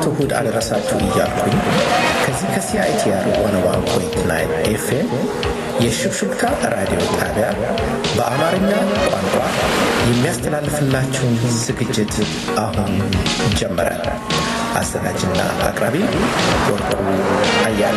እሁድ አደረሳችሁ እያልኩኝ ከዚህ ከሲአይቲአር ዋን ፖይንት ናይን ኤፍኤም የሽብሽብታ ራዲዮ ጣቢያ በአማርኛ ቋንቋ የሚያስተላልፍላችሁን ዝግጅት አሁን ጀመረ። አዘጋጅና አቅራቢ ወርቁ አያለ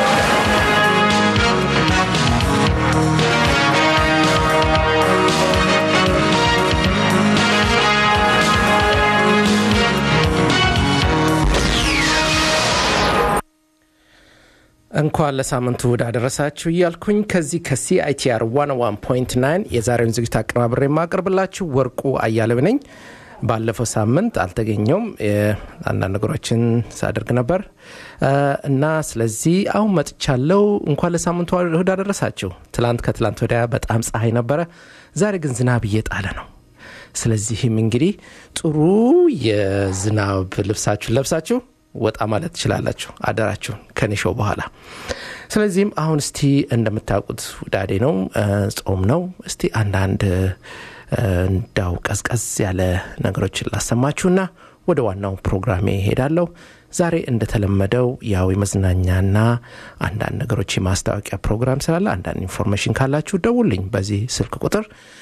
እንኳን ለሳምንቱ እሁድ አደረሳችሁ እያልኩኝ ከዚህ ከሲአይቲአር 101.9 የዛሬውን ዝግጅት አቀናብሬ የማቀርብላችሁ ወርቁ አያሌው ነኝ። ባለፈው ሳምንት አልተገኘውም፣ አንዳንድ ነገሮችን ሳደርግ ነበር እና ስለዚህ አሁን መጥቻለሁ። እንኳን ለሳምንቱ እሁድ አደረሳችሁ። ትላንት ከትላንት ወዲያ በጣም ፀሐይ ነበረ፣ ዛሬ ግን ዝናብ እየጣለ ነው። ስለዚህም እንግዲህ ጥሩ የዝናብ ልብሳችሁን ለብሳችሁ ወጣ ማለት ትችላላችሁ። አደራችሁን ከኔሾው በኋላ። ስለዚህም አሁን እስቲ እንደምታውቁት ውዳዴ ነው፣ ጾም ነው። እስቲ አንዳንድ እንዳው ቀዝቀዝ ያለ ነገሮችን ላሰማችሁና ወደ ዋናው ፕሮግራሜ ሄዳለሁ። ዛሬ እንደተለመደው ያው የመዝናኛና አንዳንድ ነገሮች የማስታወቂያ ፕሮግራም ስላለ አንዳንድ ኢንፎርሜሽን ካላችሁ ደውልኝ በዚህ ስልክ ቁጥር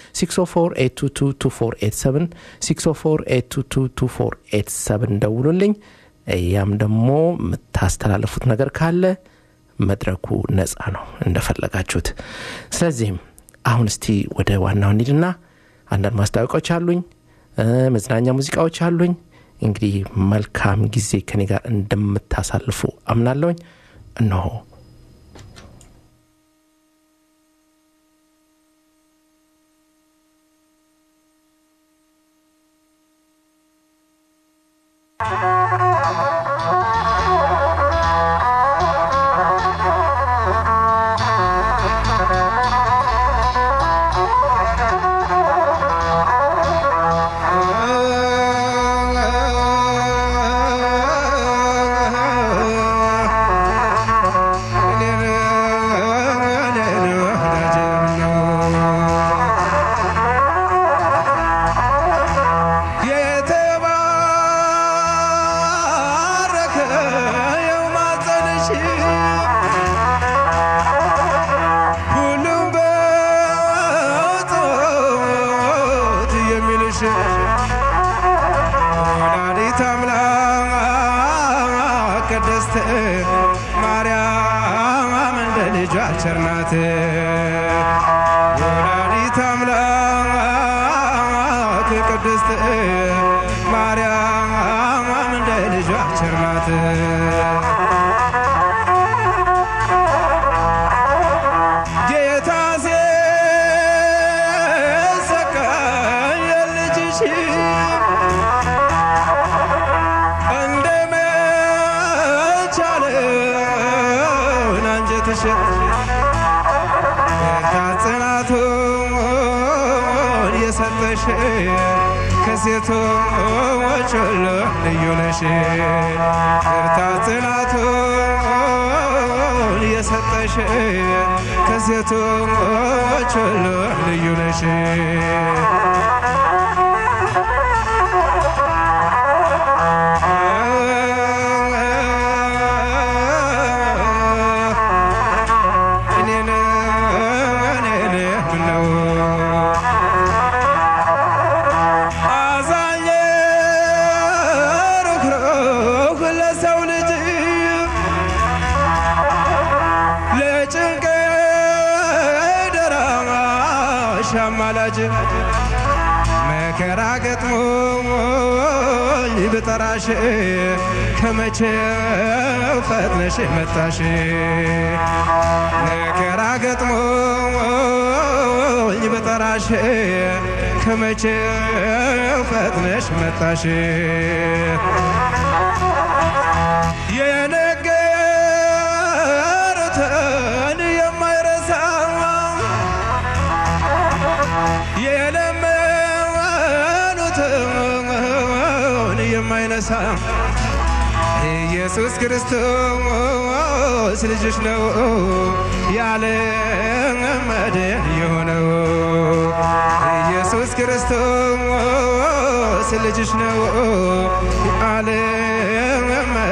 604 604 ደውሉልኝ። ያም ደግሞ የምታስተላለፉት ነገር ካለ መድረኩ ነፃ ነው እንደፈለጋችሁት። ስለዚህም አሁን እስቲ ወደ ዋናው እንሂድና አንዳንድ ማስታወቂያዎች አሉኝ፣ መዝናኛ ሙዚቃዎች አሉኝ። እንግዲህ መልካም ጊዜ ከኔ ጋር እንደምታሳልፉ አምናለሁኝ። እነሆ ቸርናት ወላዲተ አምላክ ቅድስት ማርያም እንደ ልጇ ቸርናት ጌታ ሲሰቀል የልጅሽ እንደ መቻለን አንጀትሽ ጽናቱን የሰጠሽ ከሴቶች ሁሉ ልዩ ነሽ። ብርታት ጽናቱን የሰጠሽ ከሴቶች ሁሉ ልዩ ነሽ። አማላጅ መከራ ገጥሞኝ ብጠራሽ ከመቼው ፈጥነሽ መጣሽ መከራ ገጥሞኝ ብጠራሽ ከመቼው ፈጥነሽ መጣሽ የነገሩትን የማይረሳ የለመኑትን የማይነሳ ኢየሱስ ክርስቶስ ልጅሽ ነው ያለ መድን የሆነው ኢየሱስ ክርስቶስ ልጅሽ ነው ያለ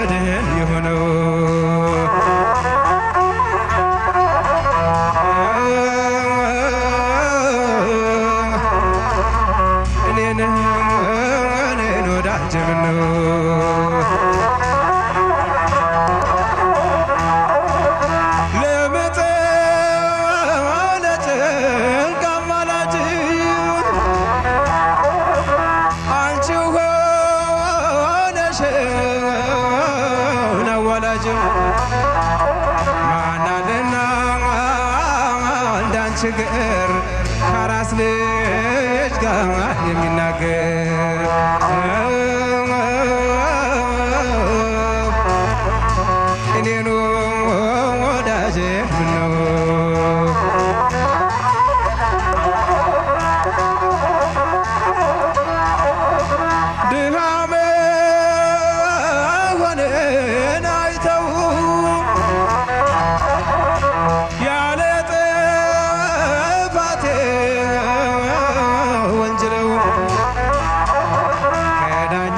ወዳጅ ማናልና እንዳንቺ ግር ከራስ ልጅ ጋር የሚናገር እኔኑ ወዳጄ ምነው ድሃ መሆንን አይተው ያለ ጥፋቴ ወንጅለው ከዳኛ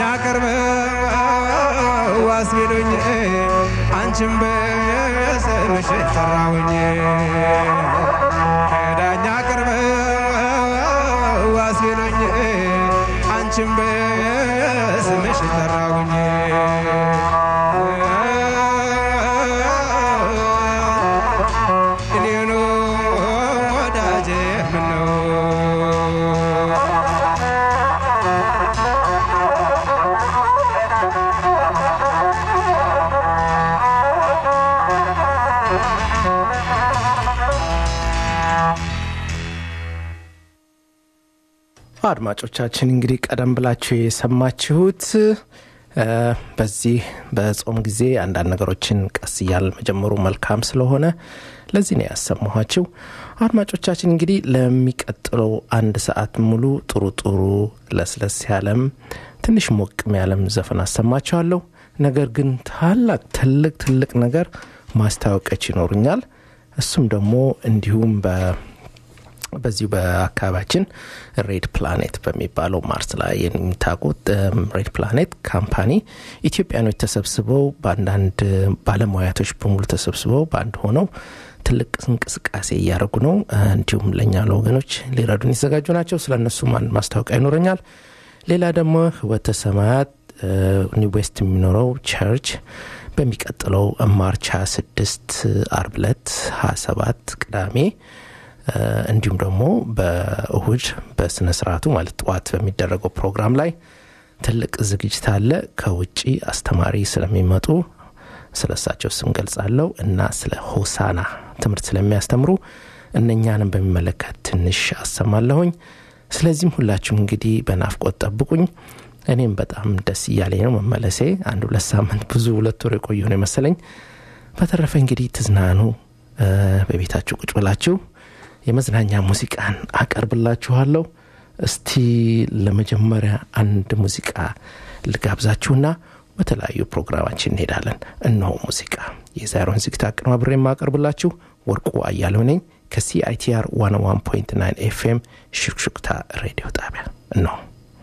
ቀርበው ዋስ ቢሉኝ አንቺን በስምሽ ጠራሁኝ ከዳኛ ቀርበው ዋስ ቢሉኝ አንቺን በስምሽ ጠራሁኝ እኔኑ ወዳጄ ምነው አድማጮቻችን እንግዲህ ቀደም ብላችሁ የሰማችሁት እ፣ በዚህ በጾም ጊዜ አንዳንድ ነገሮችን ቀስ እያል መጀመሩ መልካም ስለሆነ ለዚህ ነው ያሰማኋችሁ። አድማጮቻችን እንግዲህ ለሚቀጥለው አንድ ሰዓት ሙሉ ጥሩ ጥሩ ለስለስ ያለም ትንሽ ሞቅም ያለም ዘፈን አሰማችኋለሁ። ነገር ግን ታላቅ ትልቅ ትልቅ ነገር ማስታወቂያዎች ይኖሩኛል። እሱም ደግሞ እንዲሁም በ በዚሁ በአካባቢያችን ሬድ ፕላኔት በሚባለው ማርስ ላይ የሚታቁት ሬድ ፕላኔት ካምፓኒ ኢትዮጵያኖች ተሰብስበው በአንዳንድ ባለሙያቶች በሙሉ ተሰብስበው በአንድ ሆነው ትልቅ እንቅስቃሴ እያደረጉ ነው። እንዲሁም ለእኛ ለወገኖች ሊረዱን የተዘጋጁ ናቸው። ስለ እነሱ ማን ማስታወቂያ ይኖረኛል። ሌላ ደግሞ ህይወተ ሰማያት ኒው ዌስት የሚኖረው ቸርች በሚቀጥለው ማርች 26 አርብ ዕለት 27 ቅዳሜ እንዲሁም ደግሞ በእሁድ በስነ ስርዓቱ ማለት ጠዋት በሚደረገው ፕሮግራም ላይ ትልቅ ዝግጅት አለ። ከውጭ አስተማሪ ስለሚመጡ ስለ እሳቸው ስም ገልጻለሁ እና ስለ ሆሳና ትምህርት ስለሚያስተምሩ እነኛንም በሚመለከት ትንሽ አሰማለሁኝ። ስለዚህም ሁላችሁም እንግዲህ በናፍቆት ጠብቁኝ። እኔም በጣም ደስ እያለኝ ነው መመለሴ። አንድ ሁለት ሳምንት ብዙ ሁለት ወር የቆየ ነው የመሰለኝ። በተረፈ እንግዲህ ትዝናኑ፣ በቤታችሁ ቁጭ ብላችሁ የመዝናኛ ሙዚቃን አቀርብላችኋለሁ። እስቲ ለመጀመሪያ አንድ ሙዚቃ ልጋብዛችሁና በተለያዩ ፕሮግራማችን እንሄዳለን። እነሆ ሙዚቃ የዛሬውን ዝግጅት አቀናብሬ የማቀርብላችሁ ወርቁ አያሌው ነኝ ከሲአይቲአር 101.9 ኤፍኤም ሹክሹክታ ሬዲዮ ጣቢያ እነሆ።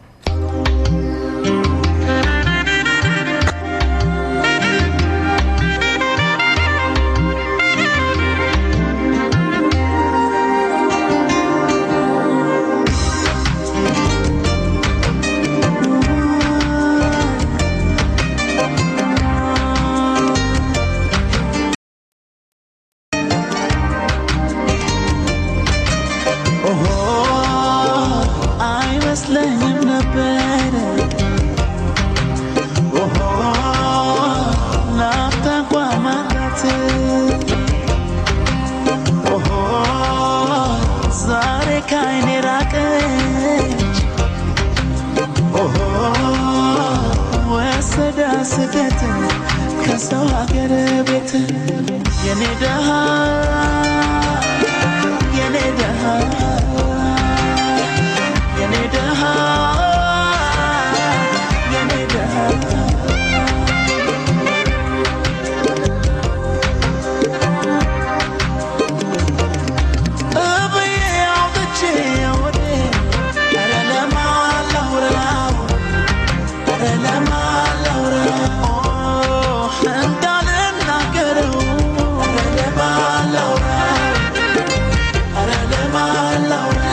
ኦሆ አይመስለኝም ነበር ኦሆ ናፍታ እንኳ ማጣት ኦሆ ዛሬ ካይኔ ራቀች ኦሆ ወሰዳ ስደት ከሰው ሀገር ቤት የኔ ደሃ የኔ ደሃ የኔ ደሃ የኔ ደሃ እብዬ አውጥቼ ወዴ ኧረ ለማን ላውራው ኧረ ለማን ላውራው እንዳልናገረው ኧረ ለማን ላውራው ኧረ ለማን ላውራው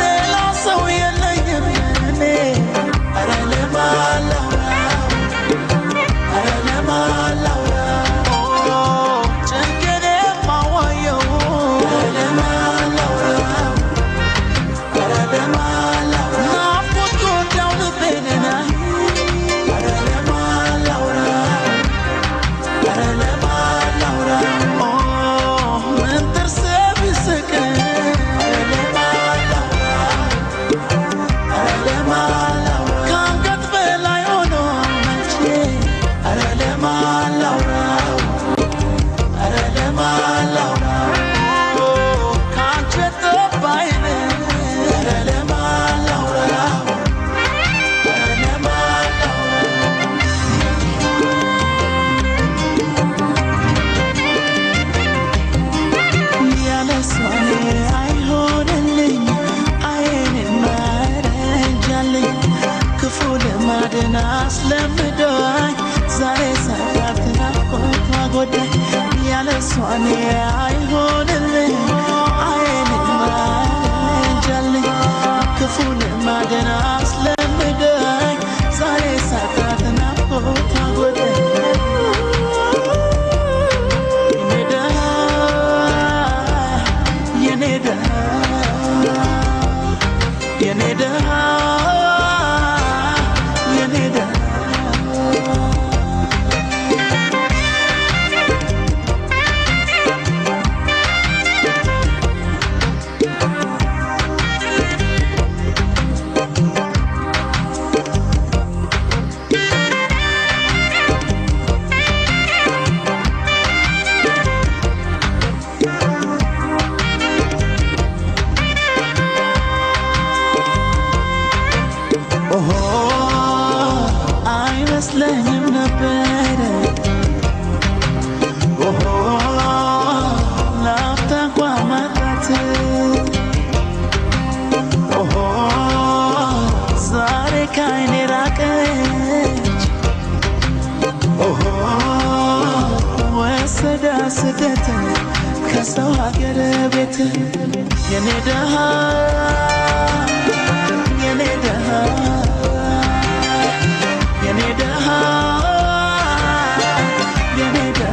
ጎዳኝ ያለሷ እኔ አይሆንልኝ አይኔ ማጃለኝ ክፉ ልማድን አስለምደኝ ዛሬ ሳጣት ናፍቆት አጎዳኝ የኔ ደሃ የኔ ደሃ የኔ ደሃ ኦሆ አይመስለኝም ነበረ ኦሆ ላፍታ እንኳ ማጣት ኦሆ ዛሬ ካይኔ ራቀች ኦሆ ወሰዳ ስደት ከሰው ሀገር ቤት የኔ ደሃ የኔ ደሃ የኔ ደሃ የኔ ደሃ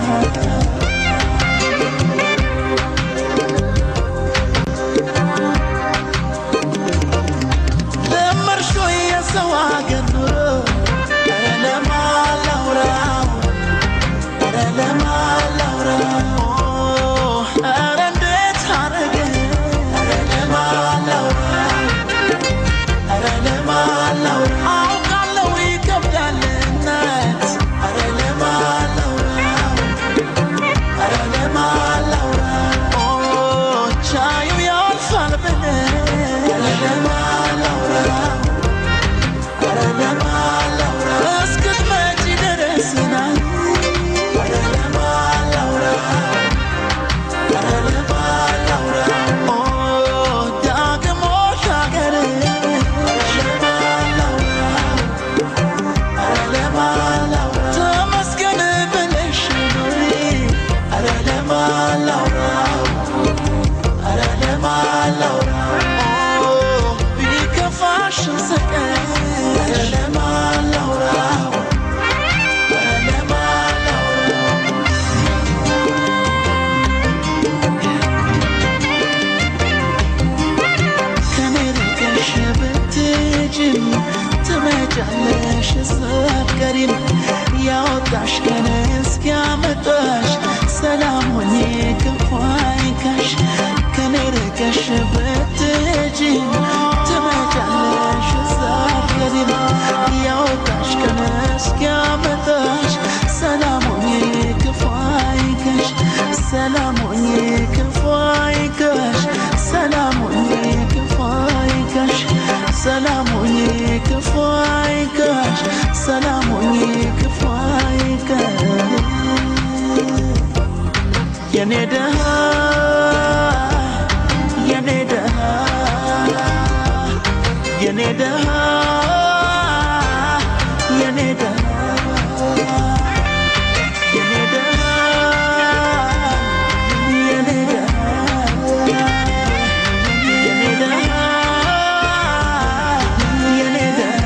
ለመርሾ የሰው አገር ኑሮ ኧረ ለማን ላውራው ኧረ ለማን ላውራው ኧረ እንዴት አረገ ኧረ ለማን ላውራው ኧረ ለማን ላውራው አውቃለሁ ይከብዳል እናት ኧረ ለማን ላውራው ኧረ ለማን ላውራው ቻዩ ያልፋል ብለህ ኧረ ለማን ላውራው ኧረ ለማን ላውራው እስክትመጪ ድረስ ናይ ኧረ ለማን ላውራው ኧረ ለማን ላውራው ዳግም ሻገር ለማን ላውራው ኧረ ለማን ላውራው ተመስገን ብለሽ ኑሪ ኧረ ለማን ላውራው ኧረ ለማን ላውራው ቢከፋሽ ስቀኝ ኧረ ለማን ላውራው ኧረ ለማን ላውራው ከኔ ርቀሽ ብትሄጂም ትመጫለሽ ስትቀሪም ያወጣሽ ቀን እስኪያመጣሽ ሰላም ሆኜ ክፉ አይንካሽ ከኔ ርቀሽ ብትሄጂም ትመጫለሽ ስትቀሪም ያወጣሽ ቀን እስኪያመጣሽ ሰላም ሆኜ ክፉ አይንካሽ ሰላም ሆኜ ክፉ አይንካሽ ሰላም ሆኜ ክፉ አይንካሽ ሰላም ሆኜ ክፉ አይንካሽ ሰላም ሆኜ ክፉ አይንካሽ የኔ ደሃ የኔ ደሃ የኔ ደሃ የኔ ደሃ የኔ ደሃ የኔ ደሃ የኔ ደሃ የኔ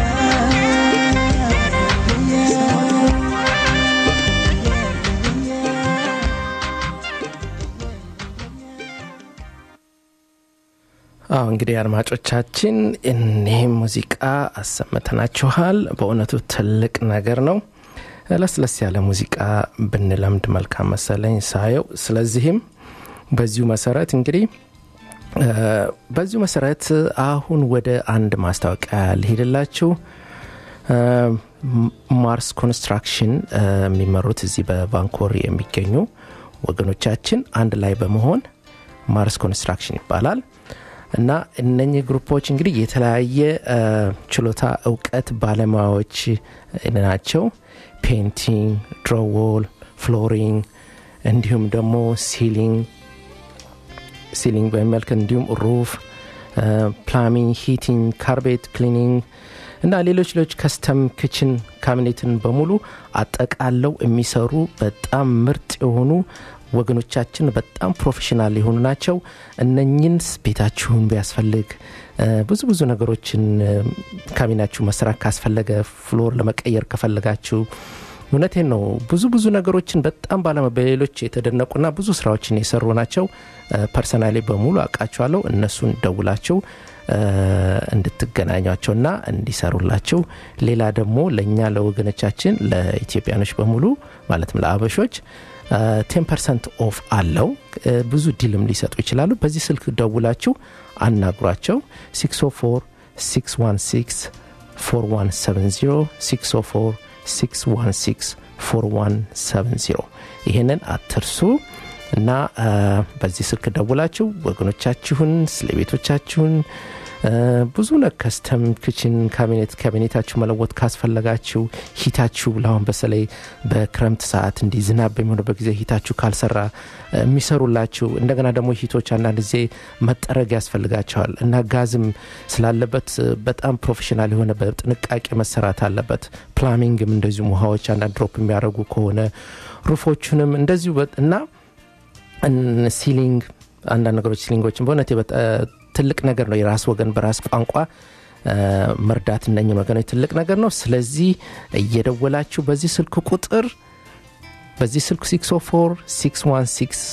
ደሃ አዎ እንግዲህ አድማጮቻችን እኒህም ሙዚቃ አሰምተናችኋል። በእውነቱ ትልቅ ነገር ነው። ለስለስ ያለ ሙዚቃ ብንለምድ መልካም መሰለኝ ሳየው። ስለዚህም በዚሁ መሰረት እንግዲህ እ፣ በዚሁ መሰረት አሁን ወደ አንድ ማስታወቂያ ልሄድላችሁ። እ፣ ማርስ ኮንስትራክሽን እ፣ የሚመሩት እዚህ በቫንኮር የሚገኙ ወገኖቻችን አንድ ላይ በመሆን ማርስ ኮንስትራክሽን ይባላል እና እነኚህ ግሩፖች እንግዲህ የተለያየ እ፣ ችሎታ እውቀት ባለሙያዎች ናቸው። ፔንቲንግ፣ ድሮዎል፣ ፍሎሪንግ እንዲሁም ደግሞ ሲሊንግ ሲሊንግ በሚመልከት እንዲሁም ሩፍ፣ ፕላሚንግ፣ ሂቲንግ፣ ካርቤት ክሊኒንግ እና ሌሎች ሌሎች ከስተም ክችን ካቢኔትን በሙሉ አጠቃለው የሚሰሩ በጣም ምርጥ የሆኑ ወገኖቻችን በጣም ፕሮፌሽናል የሆኑ ናቸው። እነኝን ቤታችሁን ቢያስፈልግ እ፣ ብዙ ብዙ ነገሮችን እ፣ ካቢናችሁ መስራት ካስፈለገ ፍሎር ለመቀየር ከፈለጋችሁ እውነቴን ነው። ብዙ ብዙ ነገሮችን በጣም ባለመ በሌሎች የተደነቁና ብዙ ስራዎችን የሰሩ ናቸው። ፐርሰናሊ በሙሉ አውቃቸዋለሁ። እነሱን ደውላችሁ እ፣ እንድትገናኟቸውና እንዲሰሩላችሁ ሌላ ደግሞ ለእኛ ለወገኖቻችን ለኢትዮጵያኖች በሙሉ ማለትም ለአበሾች ቴን ፐርሰንት ኦፍ አለው። እ፣ ብዙ ዲልም ሊሰጡ ይችላሉ። በዚህ ስልክ ደውላችሁ አናግሯቸው 604 616 4170 604 616 4170 ይህንን አትርሱ እና አ፣ በዚህ ስልክ ደውላችሁ ወገኖቻችሁን ስለ ቤቶቻችሁን አ፣ ብዙ ነ ከስተም ክችን ካቢኔት ካቢኔታችሁ መለወጥ ካስፈለጋችሁ ሂታችሁ ለአሁን በተለይ በክረምት ሰዓት እንዲህ ዝናብ በሚሆንበት ጊዜ ሂታችሁ ካልሰራ አ፣ የሚሰሩላችሁ እንደገና ደግሞ ሂቶች አንዳንድ ጊዜ መጠረግ ያስፈልጋቸዋል እና ጋዝም ስላለበት አ፣ በጣም ፕሮፌሽናል የሆነ በጥንቃቄ መሰራት አለበት። ፕላሚንግም እንደዚሁ ውሃዎች አንዳንድ ድሮፕ የሚያደርጉ ከሆነ ሩፎቹንም እንደዚሁ በ- እና እን- ሲሊንግ አንዳንድ ነገሮች ሲሊንጎችን በእውነት የበጣ- ትልቅ ነገር ነው። የራስ ወገን በራስ ቋንቋ አ፣ መርዳት እነኝን ወገኖች ትልቅ ነገር ነው። ስለዚህ እየደወላችሁ በዚህ ስልክ ቁጥር በዚህ ስልክ 604 616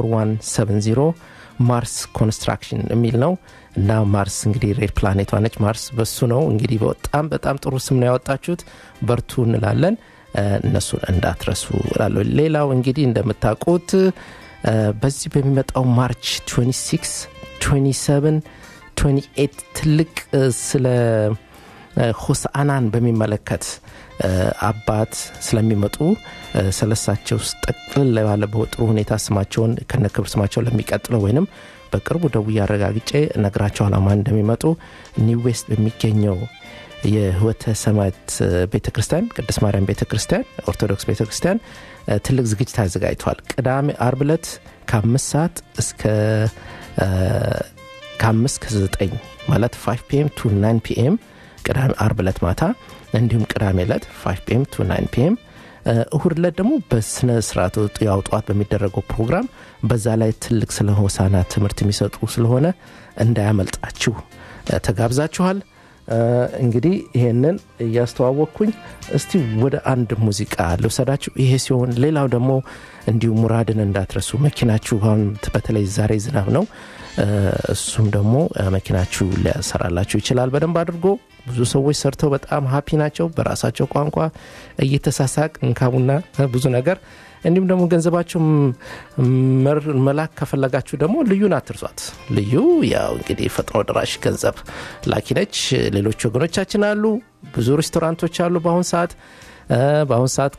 4170 ማርስ ኮንስትራክሽን የሚል ነው እና ማርስ እንግዲህ ሬድ ፕላኔቷ ነች። ማርስ በሱ ነው እንግዲህ በጣም በጣም ጥሩ ስም ነው ያወጣችሁት። በርቱ እንላለን። አ፣ እነሱን እንዳትረሱ እላለሁ። ሌላው እንግዲህ እንደምታውቁት አ፣ በዚህ በሚመጣው ማርች 26 27 28 ትልቅ አ፣ ስለ አ፣ ሆሳአናን በሚመለከት አ፣ አባት ስለሚመጡ አ፣ ስለሳቸው ውስጥ ጠቅልል ባለ በጥሩ ሁኔታ ስማቸውን ከነ ክብር ስማቸው ለሚቀጥለው ወይንም በቅርቡ ደውዬ አረጋግጬ እነግራቸዋለሁ ማን እንደሚመጡ ኒው ዌስት በሚገኘው የህይወተ ሰማያት ቤተ ክርስቲያን ቅድስት ማርያም ቤተ ክርስቲያን ኦርቶዶክስ ቤተ ክርስቲያን እ፣ ትልቅ ዝግጅት አዘጋጅተዋል። ቅዳሜ አርብ ዕለት ከአምስት ሰዓት እስከ እ፣ ከአምስት ከዘጠኝ ማለት 5 ፒኤም ቱ 9 ፒኤም ቅዳሜ አርብ ዕለት ማታ እንዲሁም ቅዳሜ ዕለት 5 ፒኤም ቱ 9 ፒኤም እሁድ ዕለት ደግሞ በስነ ስርዓት ያው ጠዋት በሚደረገው ፕሮግራም በዛ ላይ ትልቅ ስለ ሆሳና ትምህርት የሚሰጡ ስለሆነ እንዳያመልጣችሁ እ፣ ተጋብዛችኋል። እ፣ እንግዲህ ይሄንን እያስተዋወቅኩኝ እስቲ ወደ አንድ ሙዚቃ ልውሰዳችሁ። ይሄ ሲሆን ሌላው ደግሞ እንዲሁ ሙራድን እንዳትረሱ መኪናችሁ አሁን በተለይ ዛሬ ዝናብ ነው። እ፣ እሱም ደግሞ እ፣ መኪናችሁ ሊያሰራላችሁ ይችላል በደንብ አድርጎ። ብዙ ሰዎች ሰርተው በጣም ሀፒ ናቸው በራሳቸው ቋንቋ እየተሳሳቅ እንካቡና እ፣ ብዙ ነገር እንዲሁም ደግሞ ገንዘባችሁ መር- መላክ ከፈለጋችሁ ደግሞ ልዩን አትርሷት። ልዩ ያው እንግዲህ ፈጥኖ ደራሽ ገንዘብ ላኪ ነች። ሌሎች ወገኖቻችን አሉ፣ ብዙ ሬስቶራንቶች አሉ። በአሁን ሰዓት እ፣ በአሁን ሰዓት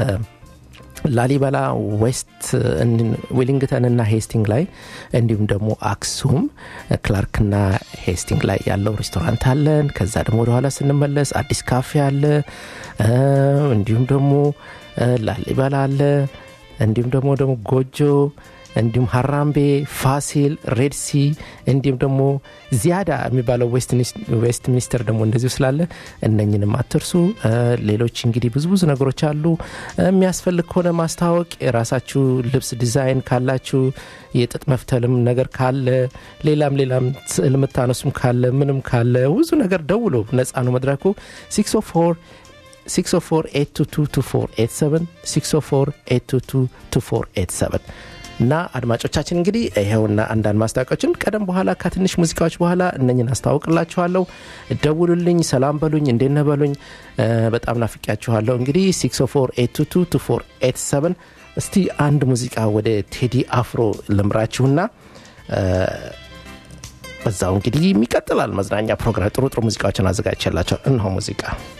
ከላሊበላ ዌስት ዌሊንግተን እና ሄስቲንግ ላይ እንዲሁም ደግሞ አክሱም ክላርክና ሄስቲንግ ላይ ያለው ሬስቶራንት አለን። ከዛ ደግሞ ወደኋላ ስንመለስ አዲስ ካፌ አለ። እ፣ እንዲሁም ደግሞ እ፣ ላሊበላ አለ። እንዲሁም ደግሞ ደግሞ ጎጆ እንዲሁም ሀራምቤ፣ ፋሲል፣ ሬድሲ እንዲሁም ደግሞ ዚያዳ የሚባለው ዌስት ሚኒስተር ደግሞ እንደዚሁ ስላለ እነኝንም አትርሱ። እ፣ ሌሎች እንግዲህ ብዙ ብዙ ነገሮች አሉ። እ፣ የሚያስፈልግ ከሆነ ማስታወቅ የራሳችሁ ልብስ ዲዛይን ካላችሁ የጥጥ መፍተልም ነገር ካለ ሌላም ሌላም ስዕል የምታነሱም ካለ ምንም ካለ ብዙ ነገር ደውሎ ነጻ ነው መድረኩ 604 604 604 እና አድማጮቻችን እንግዲህ ይኸውና አንዳንድ ማስታወቂያዎችን ቀደም በኋላ ከትንሽ ሙዚቃዎች በኋላ እነኝን አስታውቅላችኋለሁ። ደውሉልኝ፣ ሰላም በሉኝ፣ እንዴነ በሉኝ። እ፣ በጣም ናፍቂያችኋለሁ። እንግዲህ 604 እስቲ አንድ ሙዚቃ ወደ ቴዲ አፍሮ ልምራችሁና እ፣ በዛው እንግዲህ የሚቀጥላል መዝናኛ ፕሮግራም ጥሩ ጥሩ ሙዚቃዎችን አዘጋጅቼላቸው እነሆ ሙዚቃ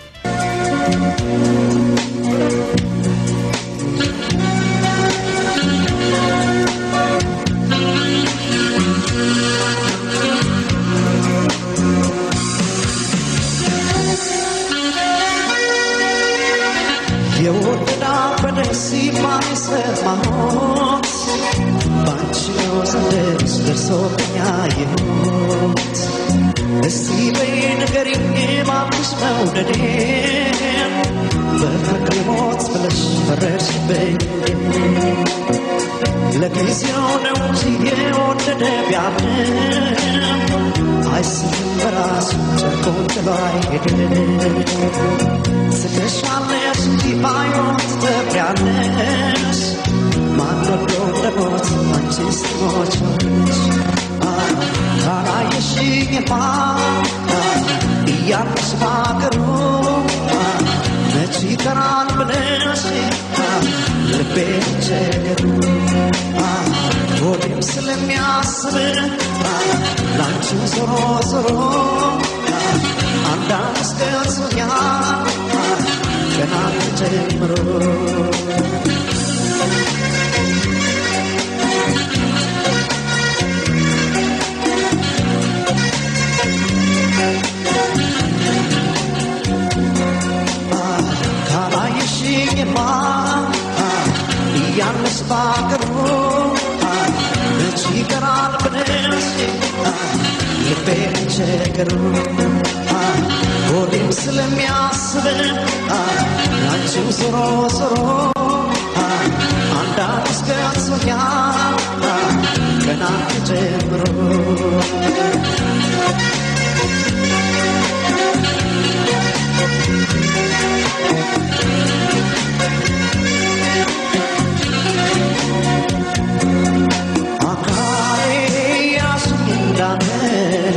የወደዳ በደስ የማይሰማት ባንቺ ነው ዘንድሮስ ደርሶብኝ ያየሁት እስቲ በይ ንገሪኝ እባክሽ መውደዴ በፍቅር ሞት ብለሽ ፈረድሽብኝ ለጊዜው ነው እንጂ የወደደ ቢያምንም አይስትም በራሱ ጨርቆን ጥሎ አይሄድም ስደሻለሽ እንጂ ባይሆን ትተብሪያለሽ ማን ወዶ እንደሞት አንቺስ ትሞቻለሽ ካላየሽኝማ እያለሽ ባገሩ መች ይቀራል ብለሽ ልቤ ቸገሩ ሆዴም ስለሚያስብ ላንቺው ዞሮ ዞሮ አንዳንድ እስከሶኛል ገና ተጀምሮ ካላየሽኝማ እያለሽ ባገሩ መች ይቀራል ብለሽ ልቤ ቸገሩ ሆዴም ስለሚያስብ ያንቺው ዞሮ ዞሮ አንዳንድ እስከ አንሶኛል ገና ጀምሮ አካሌ ያሱኝ እንዳመሌ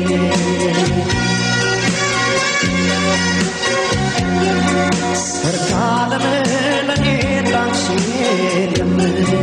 ሰርካለም ለኔ ላንቺ የለም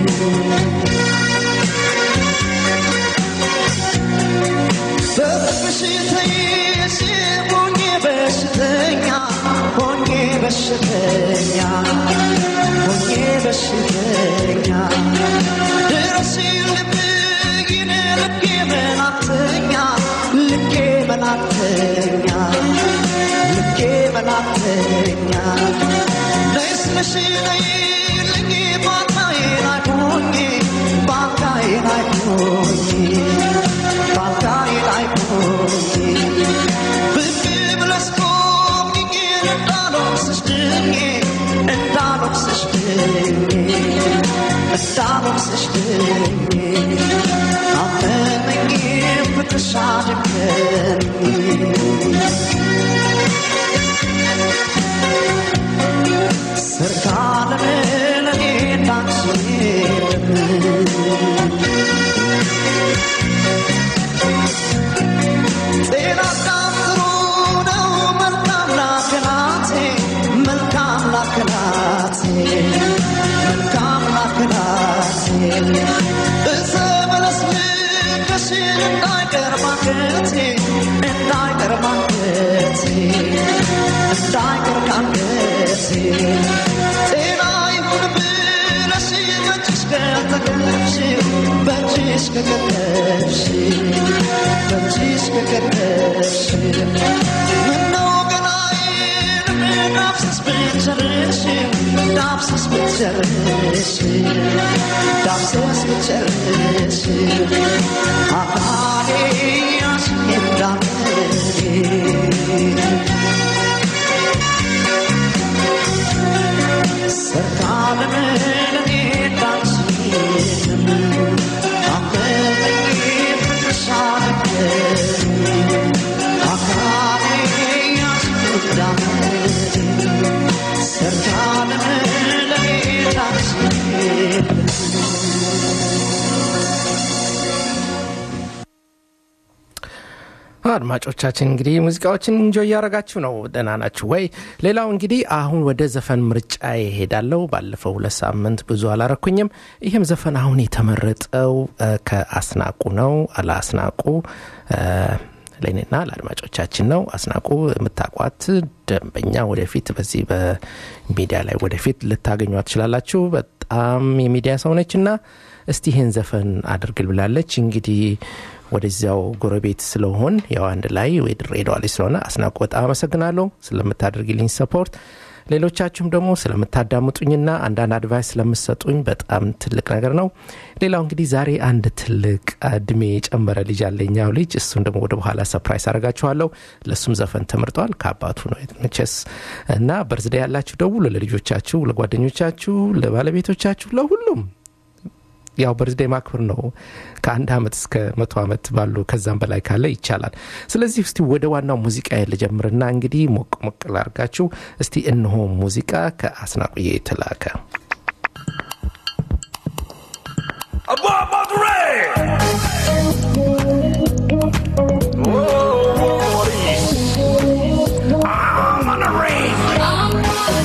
በፍቅርሽ ተይዤ ሆኜ በሽተኛ ሆኜ በሽተኛ ሆኜ በሽተኛ ድረስ ልብይን ልቤ መላክተኛ ልቤ መላክተኛ ልቤ መላክተኛ ነይ ስልሽ ነይልኝ ባልጋዬ ላይ ሆኜ ባልጋዬ ላይ ሆኜ ባልጋዬ ላይ ሆኜ ብቅ ብለሽ ቆምኝ እንዳልወቅስሽ ድኜ እንዳልወቅስሽ ድኜ እንዳልወቅስሽ ድኜ አመመኝ ፍቅርሽ አደከመኝ ሰርካለም ለኔ እንዳንቺ ጤና ዳም ጥሩ ነው መልካም ላከናቴ መልካም ላከናቴ መልካም ላከናቴ እዘ በለስ ልከሽን እንዳይቀር ማንገቴ እንዳይቀር ማንገቴ እንዳይቀር ካንገቴ ጤና ይሁን ብለሽ በእጅሽ ከተከተብሽ በእጅሽ ከከተብሽ በእጅሽ ከከተብሽ ምነው ገላዬን ዳብሰስ ብትጨርሽ ዳብሰስ ብትጨርሽ ዳብሰስ ብትጨርሽ አካሌ ያሽኝ እንዳትል ሰርካለም ለኔ እንዳንቺ የለም። አመመኝ ፍቅርሽ አደከመኝ። አካሌ ያዝኩ እንዳመመኝ። ሰርካለም ለኔ እንዳንቺ የለም። አድማጮቻችን እንግዲህ ሙዚቃዎችን እንጆ እያደረጋችሁ ነው። ደህና ናችሁ ወይ? ሌላው እንግዲህ አሁን ወደ ዘፈን ምርጫ ይሄዳለው። ባለፈው ሁለት ሳምንት ብዙ አላረኩኝም። ይህም ዘፈን አሁን የተመረጠው እ፣ ከአስናቁ ነው። ለአስናቁ እ፣ ለእኔና ለአድማጮቻችን ነው። አስናቁ የምታቋት ደንበኛ ወደፊት በዚህ በሚዲያ ላይ ወደፊት ልታገኟት ትችላላችሁ። በጣም የሚዲያ ሰው ነች እና እስቲ ይህን ዘፈን አድርግል ብላለች። እንግዲህ ወደዚያው ጎረቤት ስለሆን ያው አንድ ላይ ወይ ድሬዳዋ ላይ ስለሆነ አስናቁ በጣም አመሰግናለሁ ስለምታደርግልኝ ሰፖርት። ሌሎቻችሁም ደግሞ ስለምታዳምጡኝና አንዳንድ አድቫይስ ስለምሰጡኝ በጣም ትልቅ ነገር ነው። ሌላው እንግዲህ ዛሬ አንድ ትልቅ እድሜ የጨመረ ልጅ አለኛው ልጅ እሱን ደግሞ ወደ በኋላ ሰፕራይዝ አደርጋችኋለሁ። ለእሱም ዘፈን ተመርጧል ከአባቱ ነው መቼስ እና በርዝዴ ያላችሁ ደውሉ ለልጆቻችሁ፣ ለጓደኞቻችሁ፣ ለባለቤቶቻችሁ፣ ለሁሉም ያው በርዝዴ ማክበር ነው። ከአንድ ዓመት እስከ መቶ ዓመት ባሉ ከዛም በላይ ካለ ይቻላል። ስለዚህ እስቲ ወደ ዋናው ሙዚቃ ልጀምርና እንግዲህ ሞቅ ሞቅ ላርጋችሁ። እስቲ እነሆ ሙዚቃ ከአስናቁዬ የተላከ Above Monterey! Oh, I'm on the range.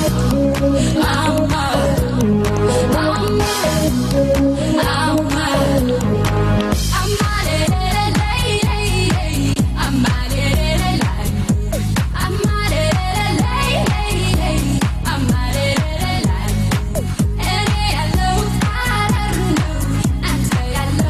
I'm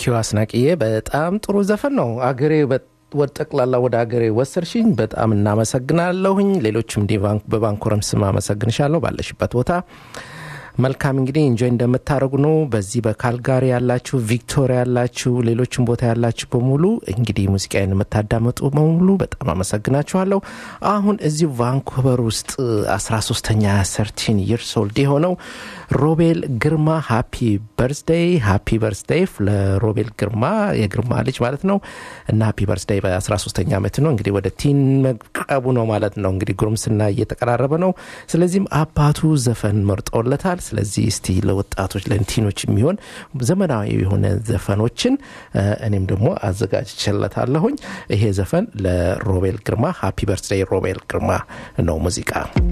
ታንኪዩ አስናቅዬ በጣም ጥሩ ዘፈን ነው አገሬ በ- ወደ ጠቅላላ ወደ ሀገሬ ወሰድሽኝ በጣም እናመሰግናለሁኝ ሌሎችም እንዲህ ባንክ- በባንኮረም ስም አመሰግንሻለሁ ባለሽበት ቦታ መልካም እንግዲህ እንጆይ እንደምታደርጉ ነው በዚህ በካልጋሪ ያላችሁ ቪክቶሪያ ያላችሁ ሌሎችም ቦታ ያላችሁ በሙሉ እንግዲህ ሙዚቃዬን የምታዳመጡ በሙሉ በጣም አመሰግናችኋለሁ አሁን እዚሁ ቫንኩቨር ውስጥ 13ተኛ ሰርቲን ይርስ ኦልድ የሆነው ሮቤል ግርማ ሃፒ በርዝደይ ሃፒ በርዝደይ ለሮቤል ግርማ የግርማ ልጅ ማለት ነው እና ሃፒ በርዝደይ በ13ተኛ ዓመት ነው እንግዲህ ወደ ቲን መቅረቡ ነው ማለት ነው እንግዲህ ጉርምስና እየተቀራረበ ነው ስለዚህም አባቱ ዘፈን መርጦለታል ስለዚህ እስቲ ለወጣቶች ለቲኖች የሚሆን ዘመናዊ የሆነ ዘፈኖችን እ፣ እኔም ደግሞ አዘጋጅቼለታለሁኝ ይሄ ዘፈን ለሮቤል ግርማ ሃፒ በርዝደይ ሮቤል ግርማ ነው ሙዚቃ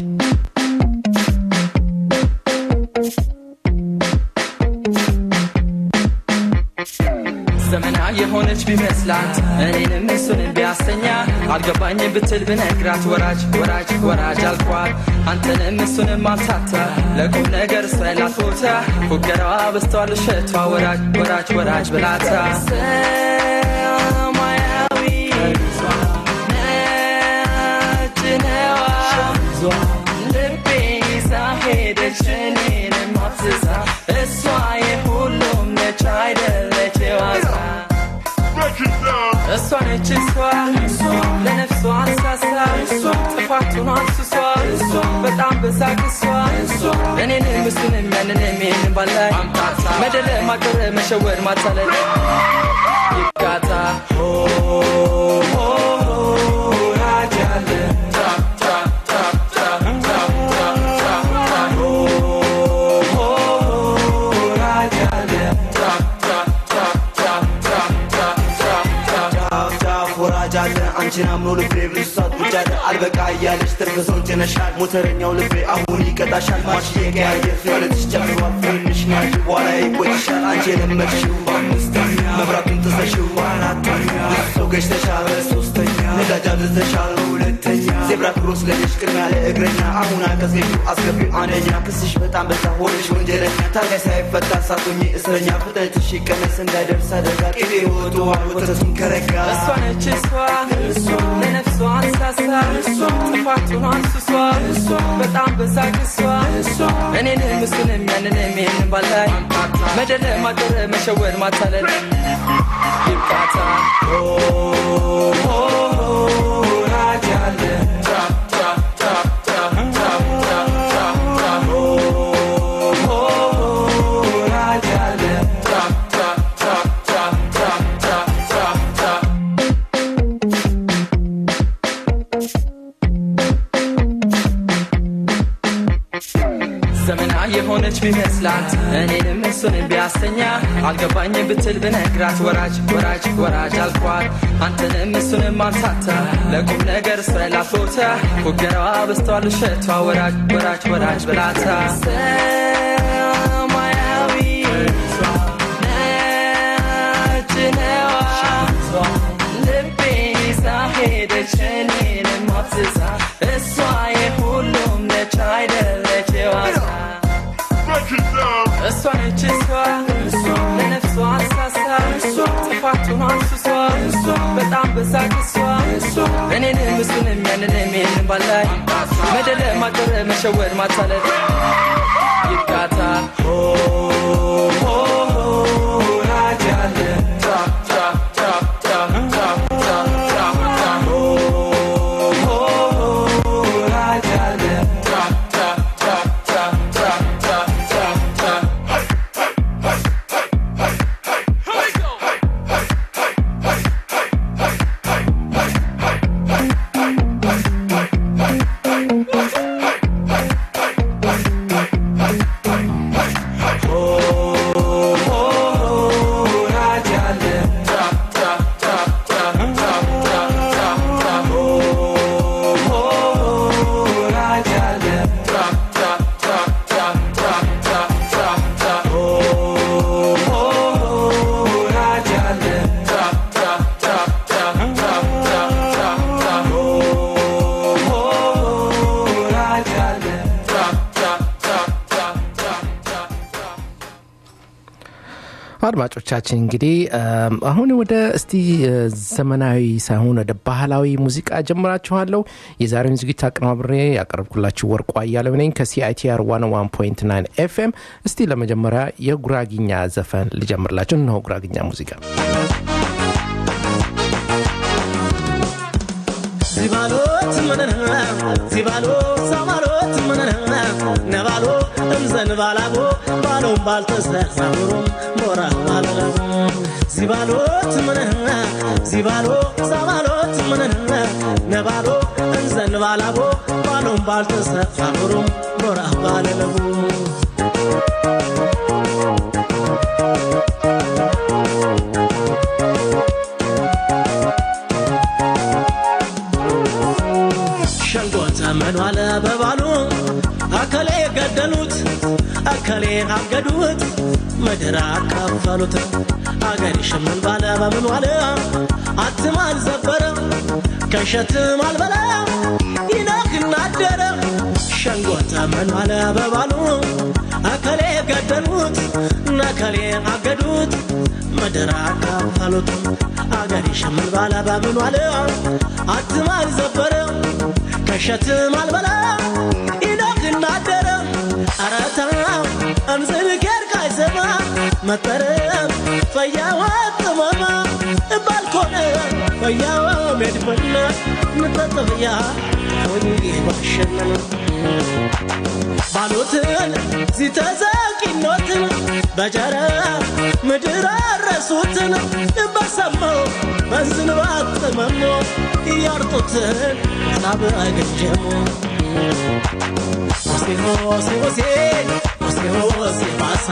ዘመና የሆነች ቢመስላት እኔንም እሱንም ቢያስተኛ አልገባኝ ብትል ብነግራት ወራጅ ወራጅ ወራጅ አልኳት አንተንም እሱንም አልሳታ ለቁም ነገር ስላት ቦታ ፉገራዋ በስተዋል እሸቷ ወራጅ ወራጅ ወራጅ ብላታ ሰማያዊ ነጭ ነዋ ልቤ ይዛ ሄደች እኔንም አፍዝዛ እሷ የሁሉም ነች አይደለች የዋዛ እሷ ነች እሷ ለነፍሷ አልሳሳ ጥፋቱን አልስሷ በጣም በሳቅ እሷ እኔንም እሱንም ያንንም ይህንን ባላይ መደለ ማቀረ መሸወድ ማታለል ይጋታ ሆ ሆ ሆ ራጃለ ጫፍ ወራጅ አለ አንቺን አምኖ ልቤ ብዙ ሰዓት ቁጭ አለ አልበቃ እያለች ትርፍ ሰው ጭነሻል ሞተረኛው ልቤ አሁን ይቀጣሻል ማርሽ የቀያየር ፊዮለትሽ ጨምሯል ፍንሽ ናሽ በኋላ ይቆጭሻል አንቺ የለመድሽው በአምስተኛ መብራቱን ጥሰሽው በአራተኛ ብዙ ሰው ገጭተሻል በሶስተኛ ነዳጅ አብዝተሻል በሁለተኛ ዜብራ ክሮስ ለሽ ቅድሚያ ለእግረኛ አሁን አቀዝቅዡ አስገቢው አንደኛ ክስሽ በጣም በዛ ሆነሽ ወንጀለኛ ታጋይ ሳይፈታ ሳቶኝ እስረኛ ፍጥነትሽ ይቀነስ እንዳይደርስ አደጋ ቅቤ ወጥቷል ወተቱን ከረጋ እሷ ነች እሷ ለነፍሷ አንሳሳ ጥፋቱን አንስሷ በጣም በሳቅ እሷ እኔንም እሱንም ያንንም ይህንን ባላይ መደለ ማቀረ መሸወድ ማታለል ይብቃታ ሆ ሆ ሆ ራጃለ ሆ ሆ ሆ ራጃለ ዘመና የሆነች ቢመስላት እኔንም እሱንም ቢያስተኛ አልገባኝ ብትል ብነግራት ወራጅ ወራጅ ወራጅ አልኳት አንተንም እሱንም አምሳታ ለቁም ነገር ስላት ቦታ ፉገራዋ በስተዋል እሸቷ ወራጅ ወራጅ ወራጅ ብላታ ሰማያዊ ነጭ ነዋ ልቤ ይዛ ሄደች እኔንም አፍዝዛ እሷ የሁሉም ነች አይደለች የዋዛ እሷ ነች እሷ ለነፍሷ አልሳሳ ጥፋቱን አንስሷ በጣም በሳቅ እሷ እኔንም እሱንም ያንንም ይህንን ባላይ መደለ ማቀረ መሸወድ ማታለል ይጋታ ሆ ሆ ሆ ራጃለ ሆ ሆ ሆ ራጃለ ሆ አድማጮቻችን እንግዲህ እም፣ አሁን ወደ እስቲ እ፣ ዘመናዊ ሳይሆን ወደ ባህላዊ ሙዚቃ ጀምራችኋለሁ። የዛሬውን ዝግጅት አቀናብሬ ያቀረብኩላችሁ ወርቁ አያሌው ነኝ ከሲአይቲአር 101.9 ኤፍኤም። እስቲ ለመጀመሪያ የጉራጊኛ ዘፈን ልጀምርላችሁ። እነሆ ጉራጊኛ ሙዚቃ ዚባሎት ምንነ ዚባሎ ሳባሎት ምንነ ነባሎ እንዘንባላቦ ባሎም ባልተሰፋብሩም ሞራ ባለለቡ ዚባሎት ምንነ ዚባሎ ሳባሎት ምንነ ነባሎ እንዘንባላቦ ባሎም ባልተሰፋብሩም ሞራ ባለለቡ ሸንጎ ዘመኑ አለ በባሉ አከሌ ገደሉት አከሌ አገዱት ምድር አካፈሉት አገር ሽምን ባለ በምን ዋለ አትም አልዘበረ ከሸትም አልበላ ይነክና አደረ ሸንጎ ዘመኑ አለ በባሉ አከሌ ገደሉት ነከሌ አገዱት ምድር አካፈሉት አገር ሽምን ባለ በምን ዋለ አትም አልዘበረ ከሸትም አልበላ ኢኖክ እናደረ አረታ እምዝል ኬር ካይሰማ መጠረም ፈያዋ ጥመማ ባልኮነ ፈያዋ ሜድፈነ ንጠጥፍያ ወኒ ባሸነነ ባሉትን ሲተዘቂኖትን በጀረ ምድር አረሱትን በሰማው በዝንባት ጥመሞ እያርጡትን ሳብ አገጀሙ ሆሴ ሆሴ ሆሴ ሆሴ ሆሴ ባሳ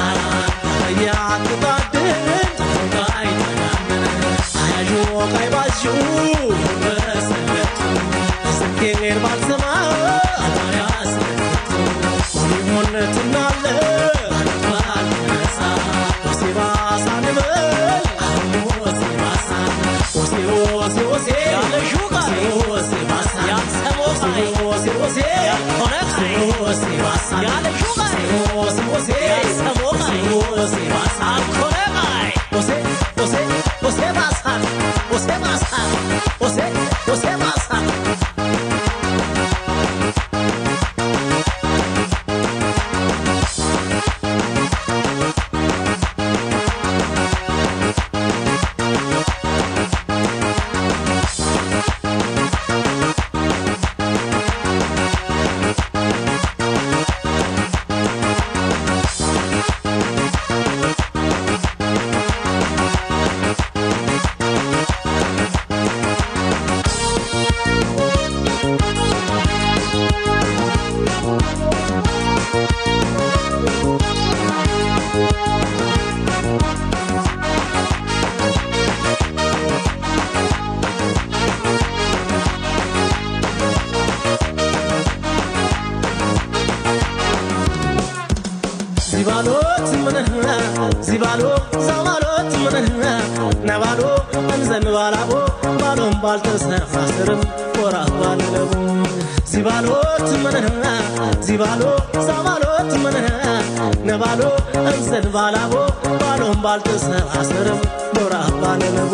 እያትጣድን ተጋይ ተጋምን አያዡ ቀይ ባዡ በሰለቱ ስኬር ባልሰማ አባያስለቱ ሆሊሆን ትናለ ባልነሳ ሆሴ ባሳ ንበል አሁን ሆሴ ባሳ ሆሴ ሆሴ ሆሴ ያለሹ ቃል ሆሴ ባሳ ያልሰሞ ቃል ሆሴ ሆሴ ያልሆነ ቃል ሆሴ ባሳ ያለሹ ቃል ሆሴ ሆሴ ያልሰሞ ቃል ሆሴ ባሳ አልኮነ ቃል ሆሴ ሆሴ ሆሴ ባሳ ሆሴ ባሳ ሆሴ ሆሴ ባሳ ዚባሎት ምንህና ዚባሎ ዛማሎት ምንህና ነባሎ እንዘንባላቦ ባሎም ባልተሰፋ ስርም ወራ ባለለቡ ዚባሎት ምንህና ዚባሎ ዛማሎት ምንህና ነባሎ እንዘንባላቦ ባሎም ባልተሰፋ ስርም ወራ ባለለቡ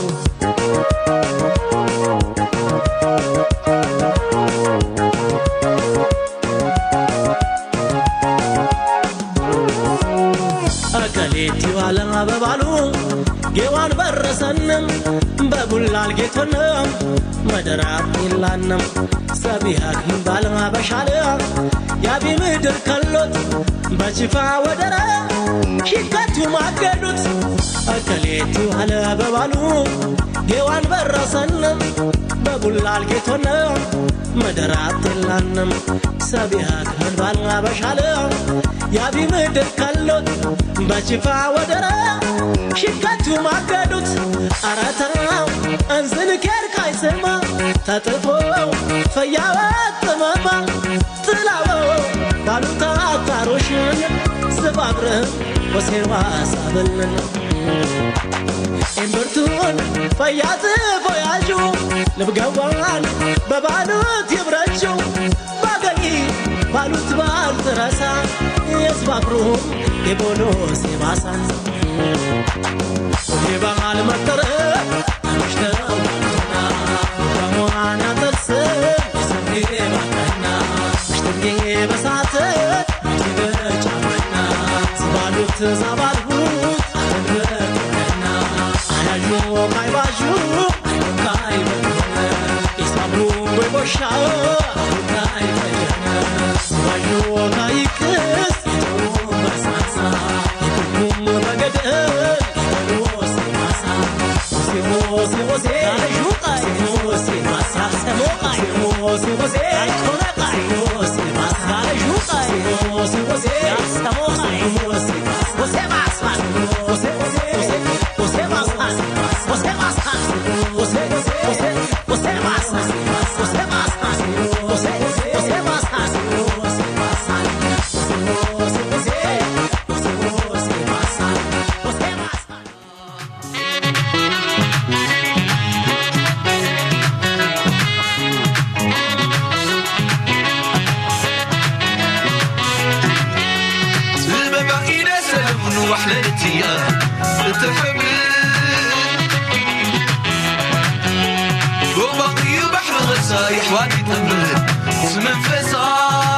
አከሌቲ ዋለም በባሉ ጌዋን በረሰንም በቡላል ጌቶንም መደራት ይላንም ሰቢሃክ ባልማ በሻለ ያቢ ምድር ከሎት በችፋ ወደረ ሺከቱ ማገዱት አከሌቲ ዋለ በባሉ ጌዋን በረሰንም በቡላል ጌቶንም መደራት ይላንም ሰቢሃክ ባልማ በሻለ ያቢ ምድር ከሎት በችፋ ወደረ ሽከቱ ማገዱት አረተራው እንዝን ኬር ካይስማ ተጥፎ ፈያወ ጥመማ ጥላወ ባሉታ አታሮሽን ስባብርህ ወሴዋ ሳብልን እምብርቱን ፈያት ፎያዡ ልብገዋን በባሉት ይብረጁ ባገኝ ባሉት ባልትረሳ የስባብሩም የቦሎ ሲባሳ ወዴ ባህል መጠረ ምሽተው በሟን ያጠልስም የሰሜ ባቀና ምሽትጌ በሳተ በጫማና ስባሉት ዛባልሁት አተንበትና አያዡ ካይባዡ ካይበነ ኢሳብሩ ወይቦሻ ካይበነ ስባዡ ካይክስ የጨው በሳሳ የቁም በገደል የበሎ ሲማሳ ሆሴ ሆሴ ሆሴ ሹቃይ ሆሴ ማሳ ሰሞቃይ ሆሴ ሆሴ ኮነቃይ ሆሴ ማሳ ሹቃይ ሆሴ ሆሴ ሰሞቃይ ሆሴ ሆሴ ማሳ ሆሴ ሆሴ ሆሴ ማሳ ሆሴ ማሳ ሆሴ ሆሴ ሆሴ ማሳ ሆሴ ማሳ ሆሴ ሆሴ ማሳ ሆሴ ማሳ ሆሴ ሆሴ ሆሴ ማሳ ሆሴ ማሳ سبب إلى سلم وحلتي تحب وبقي بحر غسايح وادي تمر منفسا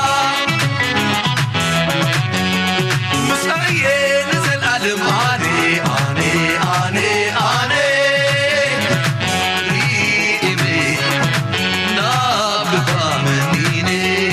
مسعية نزل ألم آني آني آني آني ريمي نابقى منيني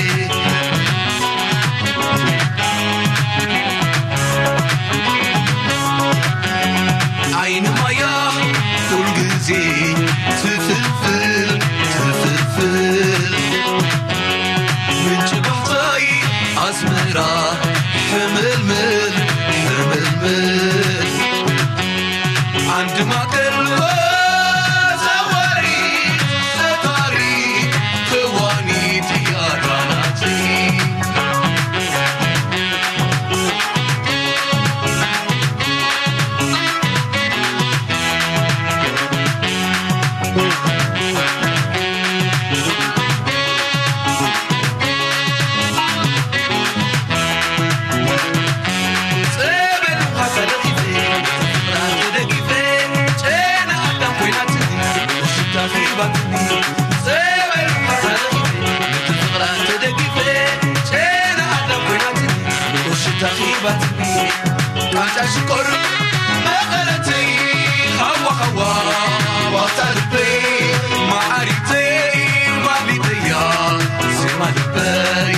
عين ميا كل جزي تفلفل تفلفل من جبهتي أزمرة حململ حململ عند ما قلبه زواري زواري تواني تياراناتي ጽበል ውሃ ተደጊፌ ፍቅራት ተደጊፌ ጨና አዳም ኮይናትኒ ሽታ ኺባትኒ ጽበል ውሃ ተደጊፌ ፍቅራት ተደጊፌ ጨና አዳም ኮይናትኒ ሽታ ኺባትኒ ቃንጫ ሽኮር መቐለተይ ሃዋ ሃዋ ዋታ ልበይ ማዓሪተይ ማሊተያ ዜማ ልበይ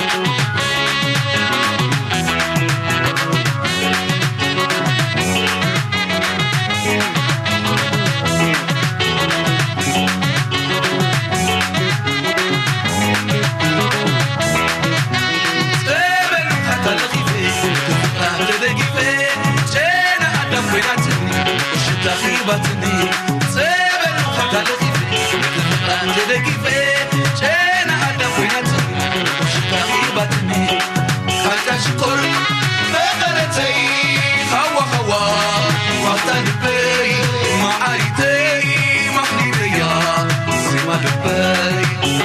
ጽበል ውሃ ተደጊፌ ፍቅራት ተደጊፌ ጨና አዳም ኮይናትኒ ሽታ ኺባትኒ ጽበል ውሃ ተደጊፌ ፍቅራት ተደጊፌ ጨና አዳም ኮይናትኒ ሽታ ኺባትኒ ቃንጫ ሽኮር መቐለተይ ሃዋ ሃዋ ዋታ ልበይ ማዓሪተይ ማኽሊተያ ዜማ ልበይ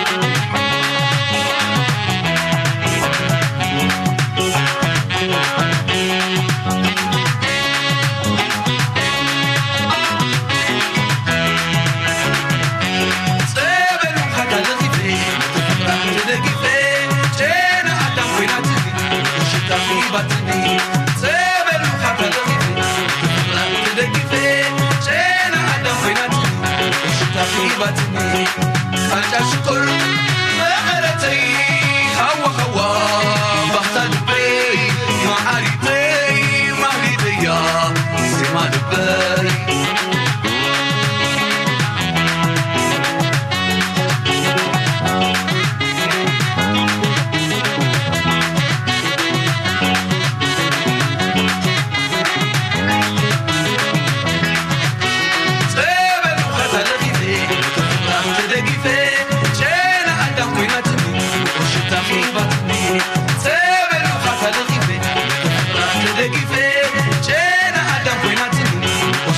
ጽበል ውሃ ተደጊፌ ፍቅራት ተደጊፌ ጨና አዳም ኮይናትኒ ሽታ ኺባትኒ ጽበል ውሃ ተደጊፌ ፍቅራት ተደጊፌ ጨና አዳም ኮይናትኒ ሽታ ኺባትኒ ቃንጫ ሽኮር መቐለተይ ሃዋ ሃዋ ባህታ ልበይ ማዓሪተይ ማህሊተያ ዜማ ልበይ ጽበል ውሃ ተደጊፌ ፍቅራት ተደጊፌ ጨና አዳም ኮይናትኒ ሽታ ኺባትኒ ጽበል ውሃ ተደጊፌ ፍቅራት ተደጊፌ ጨና አዳም ኮይናትኒ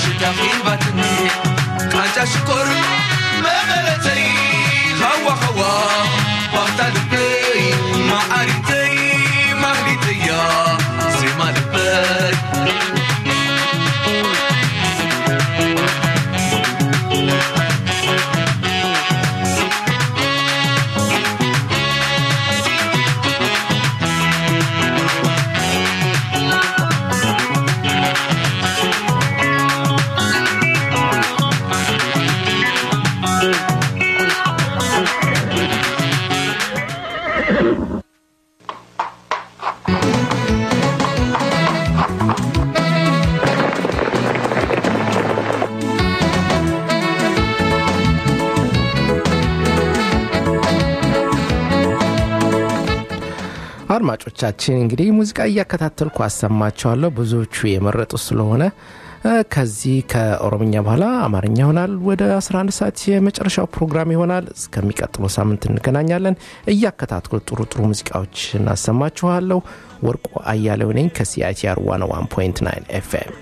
አድማጮቻችን እንግዲህ ሙዚቃ እያከታተልኩ አሰማቸዋለሁ ብዙዎቹ የመረጡ ስለሆነ እ፣ ከዚህ ከኦሮምኛ በኋላ አማርኛ ይሆናል ወደ 11 ሰዓት የመጨረሻው ፕሮግራም ይሆናል እስከሚቀጥለው ሳምንት እንገናኛለን እያከታተልኩ ጥሩ ጥሩ ሙዚቃዎች እናሰማችኋለሁ ወርቁ አያሌው ነኝ ከሲአይቲአር 101.9 ኤፍኤም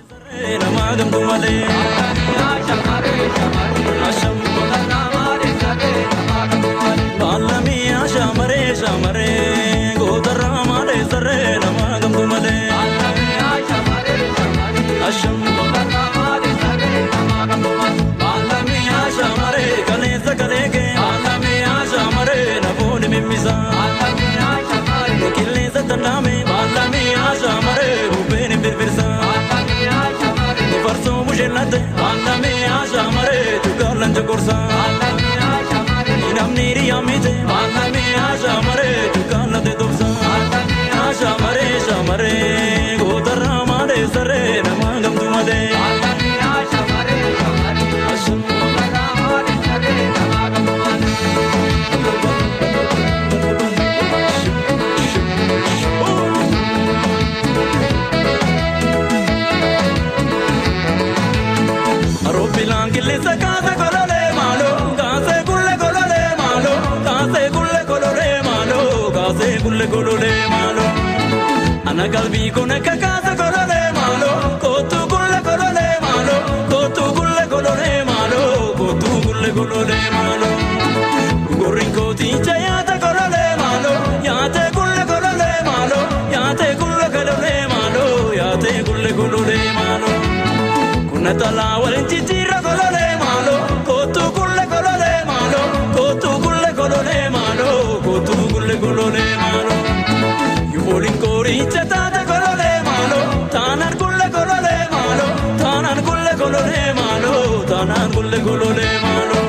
Namni riyamite, maalami ashamare, tukanate tobsa. Ashamare, shamare, gotarra mare sare, namagam tumade. Aropilan kilisa kaase kolole malo, kaase kulle kolole malo, kaase kulle kolole malo, kaase kulle kolole malo. Ana kalbi kone ka kaase kolole malo, kotu kulle kolole malo, kotu kulle kolole malo, kotu kulle kolole malo. Gorin koti chayata kolole malo, yaate kulle kolole malo, yaate kulle kolole malo, yaate kulle kolole malo. Kuna tala walin chichira kolole malo, kotu kulle kolole malo, kotu kulle kolole malo, kotu kulle kolole malo. Yuvolin kori chatata kolole malo, tanan kulle kolole malo, tanan kulle kolole malo, tanan kulle kolole malo.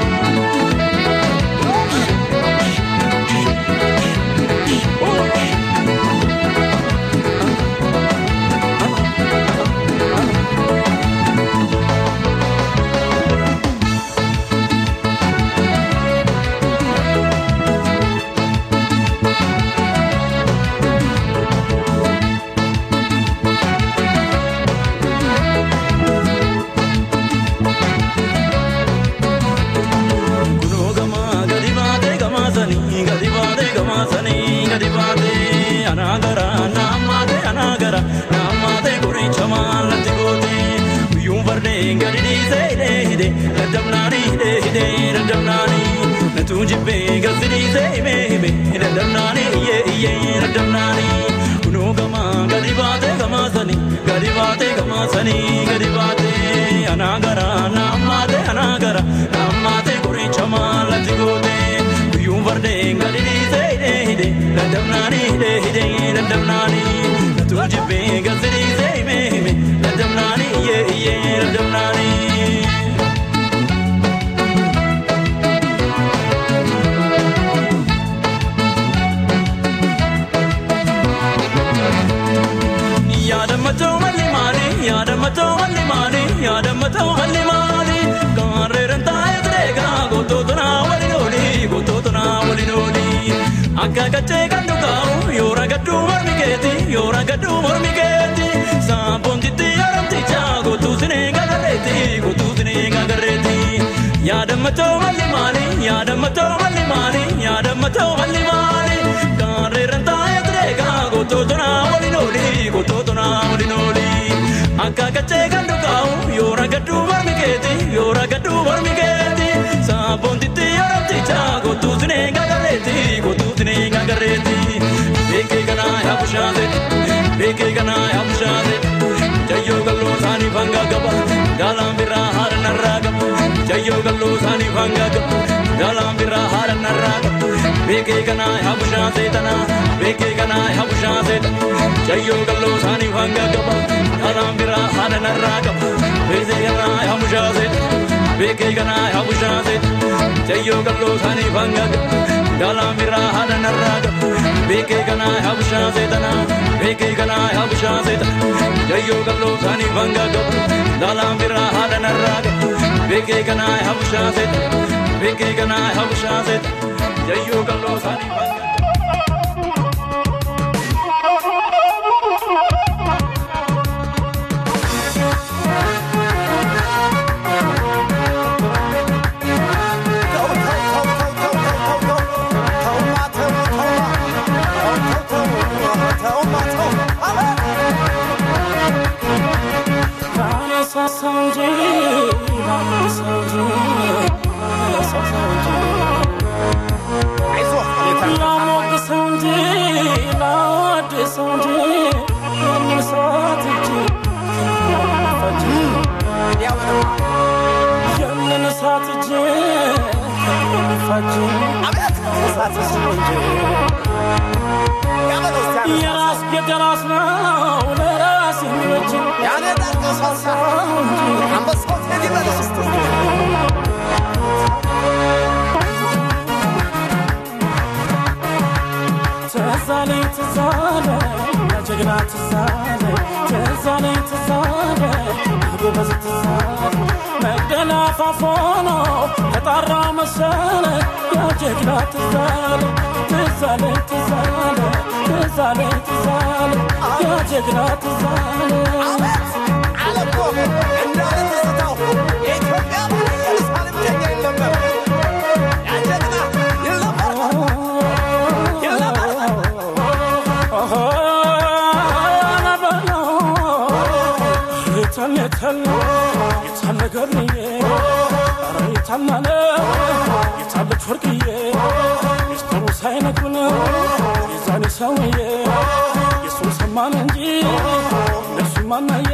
Kunoo gamaa gadi baatee gamaa sanii gadi baatee gamaa sanii gadi baatee anaa gara naammaatee anaa gara naammaatee qoricha maallatti gootee guyyuun fardeen gadi dhiisee hidhee hidhee daddabnaanii hidhee hidhee daddabnaanii natuu jibbee gasi dhiisee himee himee daddabnaanii iyyee iyyee daddabnaanii kunoo gamaa gadi baatee gamaa sanii gadi baatee gamaa sanii gadi baatee anaa gara naammaatee anaa gara naammaatee qoricha maallatti gootee guyyuun fardeen gadi dhiisee hidhee hidhee daddabnaanii hidhee hidhee daddabnaanii natuu jibbee gasi dhiisee himee himee daddabnaanii iyyee iyyee daddabnaanii. yaadamatoo malli maali yaadamatoo malli maali yaadamatoo malli maali gaarreeran taa'ee tireegaa gootota naa waliin ooli gootota naa waliin ooli akka qaccee kan dhugaa'u yoo ragaddu mormi keeti yoo ragaddu mormi keeti saaphoontitti yaadamticha gootuu sinee gagarreeti gootuu sinee gagarreeti yaadamatoo malli maali yaadamatoo malli maali yaadamatoo malli maali gaarreeran taa'ee tireegaa gootota naa waliin ooli gootota naa waliin ooli akka qaccee kan dhugaa'u yoo ragaddu mormi keeti yoo ragaddu mormi keeti saaphoontitti yaadamticha gootuu sinee gagarreeti gootuu sinee gagarreeti beekee kanaa yaa bushaate beekee kanaa yaa bushaate jayyoo galloo isaanii fangaa qaba gaalaan biraa haadha narraa qaba jayyoo galloo isaanii fangaa qaba gaalaan biraa haadha narraa qaba beekee kanaa yaa bushaate tanaa beekee kanaa yaa bushaate jayyoo galloo isaanii fangaa qaba gaalaan biraa haadha narraa qaba beekee kanaa yaa bushaate beekee kanaa yaa bushaate jayyoo galloo isaanii fangaa qaba gaalaan biraa haadha narraa qaba ቤኬ ገና ሀቡሻ ዜጠና ቤኬ ገና ሀቡሻ ዜጠና ደዮ ገብሎ ሳኒ ባንጋ ገቡ ላላም ቢራ ሀደነራገ ቤኬ ገና ሀቡሻ ዜጠና ቤኬ ገና ሀቡሻ ዜጠና ደዮ ገብሎ ሳኒ ባንጋ የራስ የራስ ነው ለራስ የሚበጅ ያኔ ዳርቀሳሳ አንበሳው ቴዲ በለስ ትዛለኝ ትዛለ ጀግና ትዛለ ትዛለኝ ትዛለ ጎበዝ ትዛለ መግደላ ፋፎኖ ተጣራ መሰለ ያ ጀግና ትዛለ ትዛለኝ ትዛለ ትዛለኝ ትዛለ ያ ጀግና ትዛለ አለኮ እንዳለ ትዝታው የኢትዮጵያ ኢየሩሳሌም ጀኛ ይለመር ያ ጀግና ይለመር የታለች ወርቅዬ ሚስጥሩ ሳይነግሩን የዛኔ ሰውዬ የሱን ሰማን እንጂ እነሱ ማናየ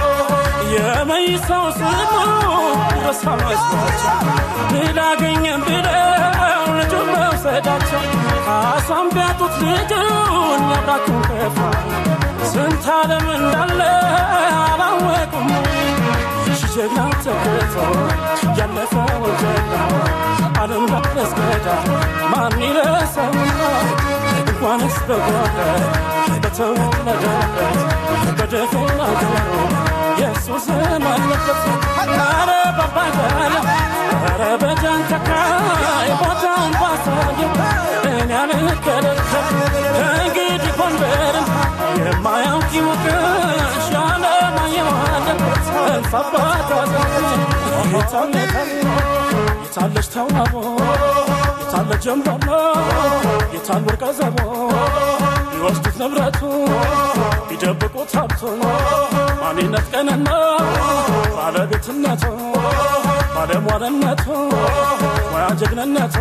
የመይሳው ስሙ ረሳ መስሏቸው ብላገኘን ብለው ልጁን መውሰዳቸው ካሳም ቢያጡት ልጁን ያብራኩን ከፋ ስንት ዓለም እንዳለ አላወቁም ጀግና ተገቶ ያለፈውን ጀግና ዓለም ላስገዳ ማን ይረሳውና እንኳንስ በጓዳ በተወለደበት በደፈና ገሩ የሱስ ስም አለበት ኧረ ባባገር ኧረ በጃንተካ ቦታውን ባሳየው እኔ አልከለከል ከእንግዲህ ጎንደርን የማያውቅ ይወቅሽ ያለማየዋለን እንፋባታ የታለች ተዋቦ የታለ ጀንበሮ የታል ወርቀ ዘቦ ቢወስዱት ንብረቱ ቢደብቁት ሀብቱን ማንነት ቀንና ባለቤትነቱ ባለሟልነቱ ሙያ ጀግንነቱ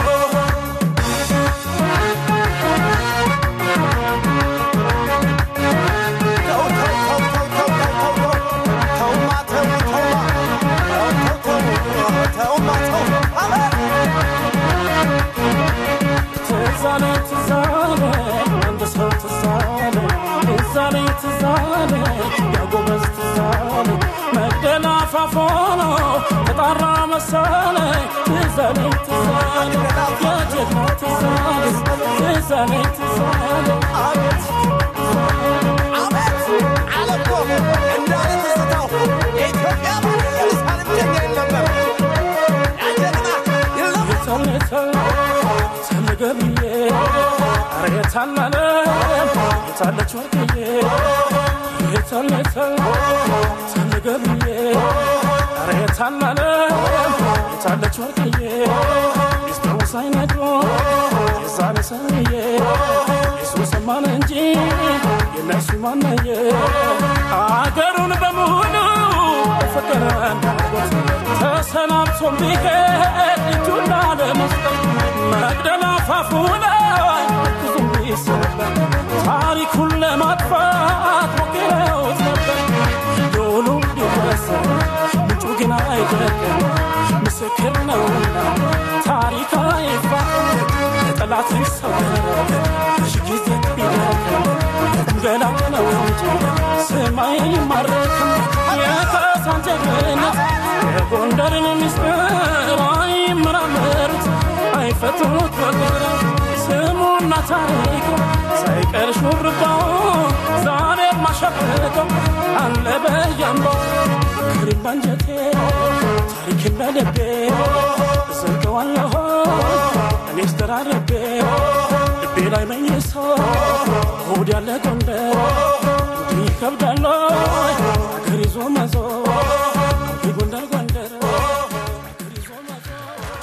ትዛለ ትዛለ አንድ ሰው ትዛለ ትዛለ ትዛለ ያጎበዝ ትዛለ መግደላ ፋፎኖ ተጣራ መሰለ ትዛለ ትዛለ የጀግና ትዛለ ትዛለ ትዛለ አቤት አቤት አለኮ እንዳለ ትዝታው የኢትዮጵያ ኢየሩሳሌም ጀኛ ይለመር ያጀግና ይለመር ገብዬ ኧረ የታላለ የታለች ወርቅዬ የታለ የታለ ገብዬ ኧረ የታላለ የታለች ወርቅዬ ሚስጥሩ ሳይነግሮ የዛኔ ሰውዬ የሱ ሰማን እንጂ የነሱ ማናየ አገሩን በሙሉ ፍቅር እንዳጎት ተሰናብቶም ቢሄድ እጁን ላለመስጠት መግደላ አፋፉ ላይ ብዙም ቢሰበር ታሪኩን ለማጥፋት ሞክረውት ነበር። ዶሉ ቢወሰን ምንጩ ግን አይደለም ምስክር ነውና ታሪክ አይፋቅ ጠላት ይሰወራል ሺ ጊዜ ቢደክም ገላ ነው እንጂ ሰማይ ይማረክም የካሳን ጀግንነት የጎንደርን ምስጢር አይመራመሩት አይፈቱት በቁጥር ስሙና ታሪኩ ፍቅር ሹርባው ዛሬ ማሸብረቀው አለ በያምባው ክሪም ባንጀቴ ታሪክን በልቤ እዘልቀዋለሁ እኔስ ተራረቤ ልቤ ላይ መኝሶ ሆድ ያለ ጎንደር እንዲህ ይከብዳል ወይ አገር ይዞ መዞር ጎንደር ጎንደር አገር ይዞ መዞር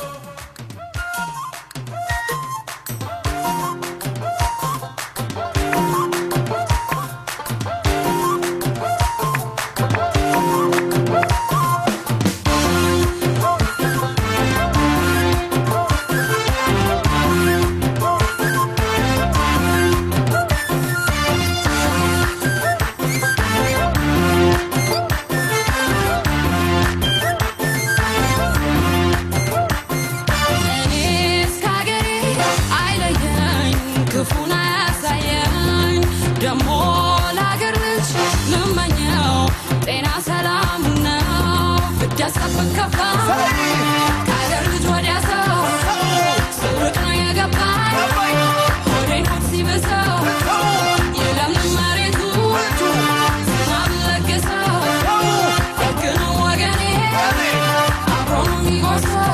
እኔስ ከአገሬ አይለየኝ ክፉን አያሳየኝ ደሞ ለአገር ልጅ ምመኘው ጤና ሰላም ነው ብዳሰብን ከፋ ከአገር ልጅ ወዲያ ሰው ስውቅ ነው የገባኝ ሆዴን ሆድ ሲብሰው የለምንም መሬቱ ዝናብ ለግሰው ደግ ነው ወገኔ አብሮ ነው የሚጎርሰው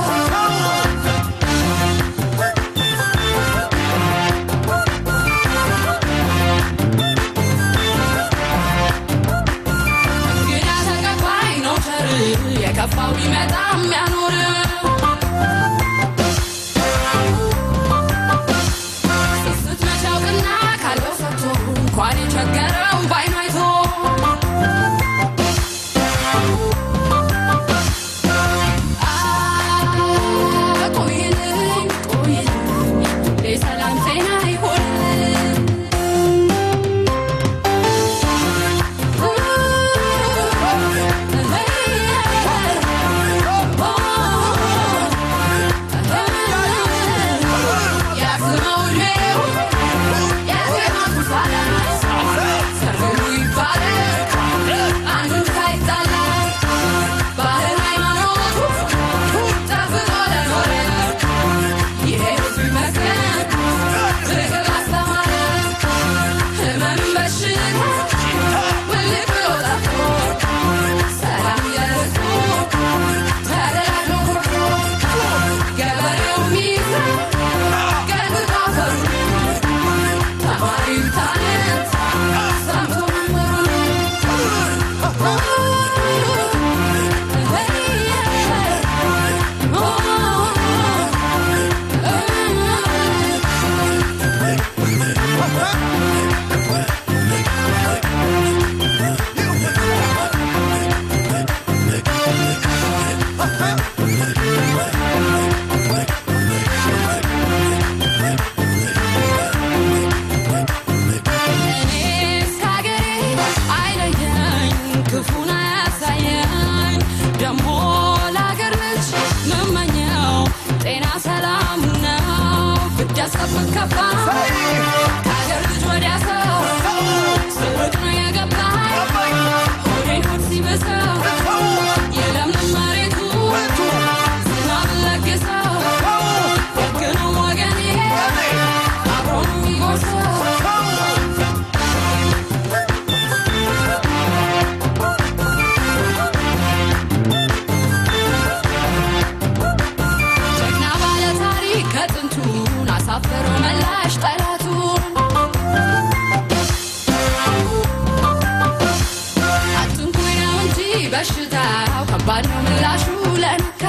እንግዳ ተቀባይ ነው ቸር የከፋው ቢመጣ የሚያኖር ስስት መች ያውቅና ካለው ሰጥቶ እንኳን የቸገረው ባይኑ አይቶ አ ቆይልኝ ቆይልኝ የሰላም ጤና ይሆንልኝ እኔስ ከአገሬ አይለየኝ ክፉን አያሳየኝ ደሞ ለአገር ልጅ ምመኘው ጤና ሰላም ነው ብዳሰብን ከፋ ከአገር ልጅ ወዲያ ሰው ስውቅ ነው የገባኝ ሆዴን ሆድ ሲብሰው የለምንም መሬቱ ዝናብ ለግሰው ደግ ነው ወገኔ አብሮ ነው የሚጎርሰው ጀግና ባለ ታሪክ ከጥንቱን አሳፈረው መላሽ ጠላቱን አትንኩኝ ነው እንጂ በሽታው ከባድ ነው ምላሹ ለነካ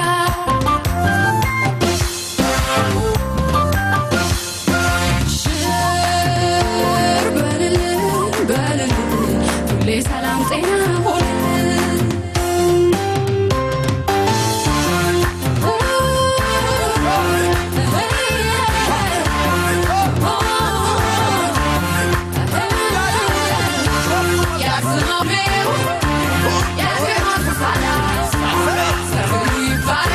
ሽር በልልኝ በልልኝ ሁሌ ሰላም ጤና ሆንልኝ Yeah.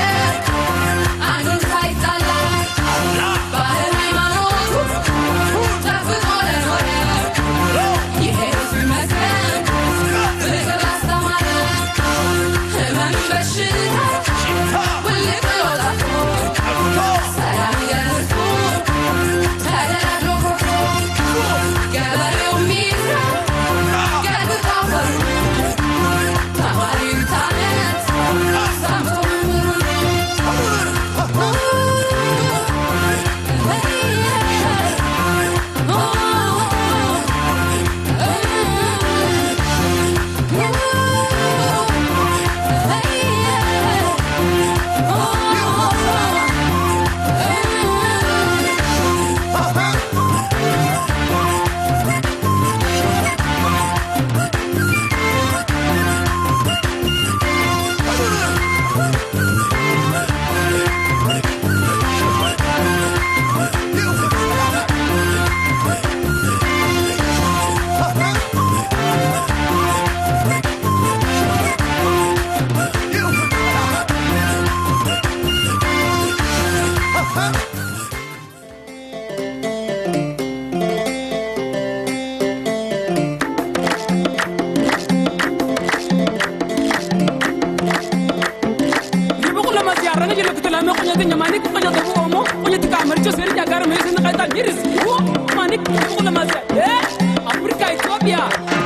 ማኒክ ለማዘ አፍሪካ ኢትዮጵያ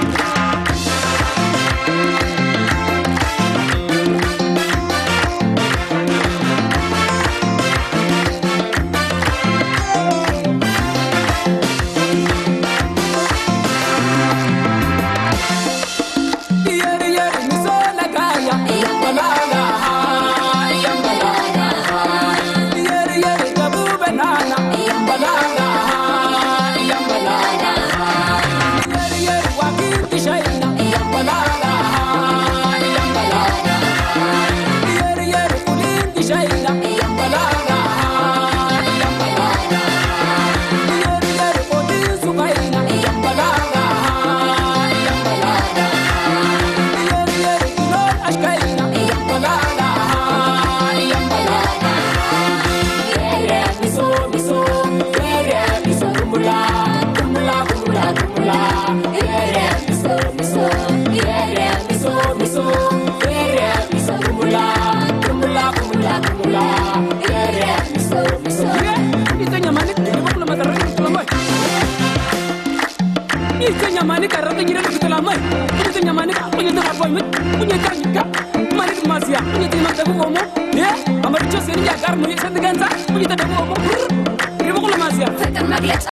Yeri yeri misola kaya, yambalaga, yambalaga. Yeri yeri kabu banana, yambalaga, yambalaga. Yeri yeri wakiti shaina, yambalaga, yambalaga. Yeri yeri kulindi shaina, yambalaga, yambalaga. Yeri yeri kodi sukaina, yambalaga, yambalaga. Nyamani karata nyira kutula mai. Ini nyamani ka punya tera boy mit. Punya kanyika. Mani ke masia. Punya tima tabu omo. Ya, amar cho seni ya gar mu yesa diganza. Punya tabu omo. Ini bukan masia. ፍቅር መግለጫ